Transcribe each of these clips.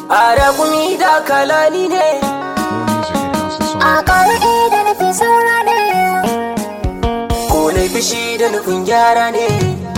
Arakumi da kalani ne A ƙar'i da nufi saura ne Ko na fishi da nufin gyara ne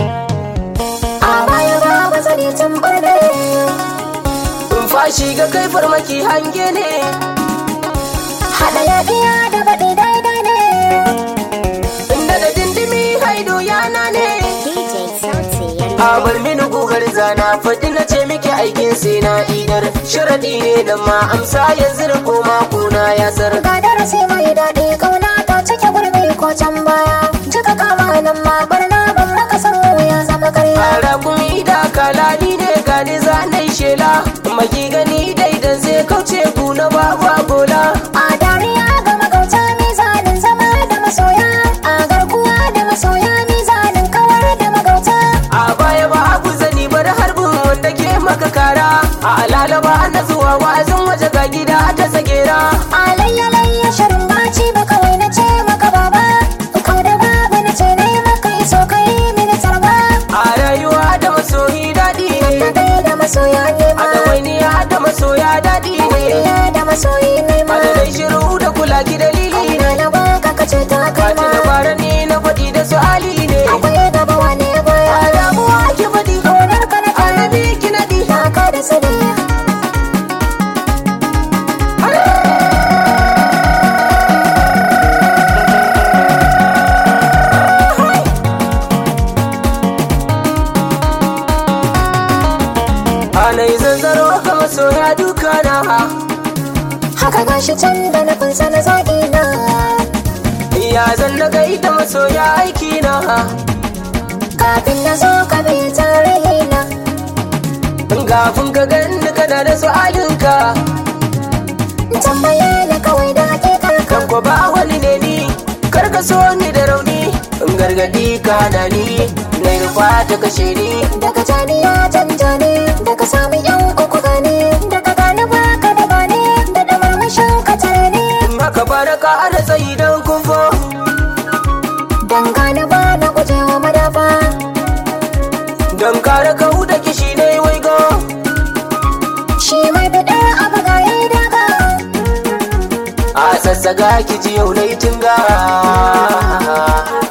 A baya ba ba zane tambar ne In fashi ga kai farmaki hange ne Haɗa yaɗiya da baɗi daidai ne Inda da dindimi haido yana ne DJ Sauti yana A bar mini gugar zana faɗi na ce miki aikin sai na idar Sharaɗi ne da ma amsa yanzu da koma kuna ya sar Ga darasi mai daɗi ƙauna ta cike gurbi ko can baya Jika kama nan ma barna ban maka san ya zama karya Arakumi da kalani ne gani zanai shela Maki gani daidan zai kauce ku na babu bola A dariya ga magauta mizanin zama da masoya A garkuwa da masoya mizanin kawar da magauta A baya ba abu zani bar harbin wanda ke maka kara A alalaba na zuwa wa'azin waje ga gida ta tsagera Alayya layya shirin baci ba kawai na ce maka baba Kau da babu na ce na yi maka iso ka yi mini tarba A rayuwa da masoyi daɗi Na ne gai da masoya ne A ma ɗawainiya da masoya daɗi ne Iya da masoyi ne ma Madadai shiru da kula ki dalili ne Ina na baka ka ce ta kai Fati ma na fara ni na faɗi da su ali ne Akwai gaba wane baya A damuwa ki faɗi Ƙaunar ka na ƙara Annabi ki naɗi Na ka da sani Anai zanzaro ga masoya duka na Haka gashi can da nufin sana zaƙi na Ya zan na gaida masoya aiki na Kafin na zo ka bi tarihi na Gafin ka ganni kana da su'alinka Tambaye ni kawai da hakikar ka Kan ko ba wani ne ni Kar ka so ni da rauni In gargadi ka na ni Na rufa ta kashe ni Daga jani ya canja ne Daga sami yan uku gane Daga gane baka da bane Da da murmushin ka tare ne In haka baraka ana tsayi don kufo Dan gane ba na gujewa madafa Don kare kau da kishi ne waigo Shi mai bidar abu ga yi daga A sassaga ki ji yau na yi tunga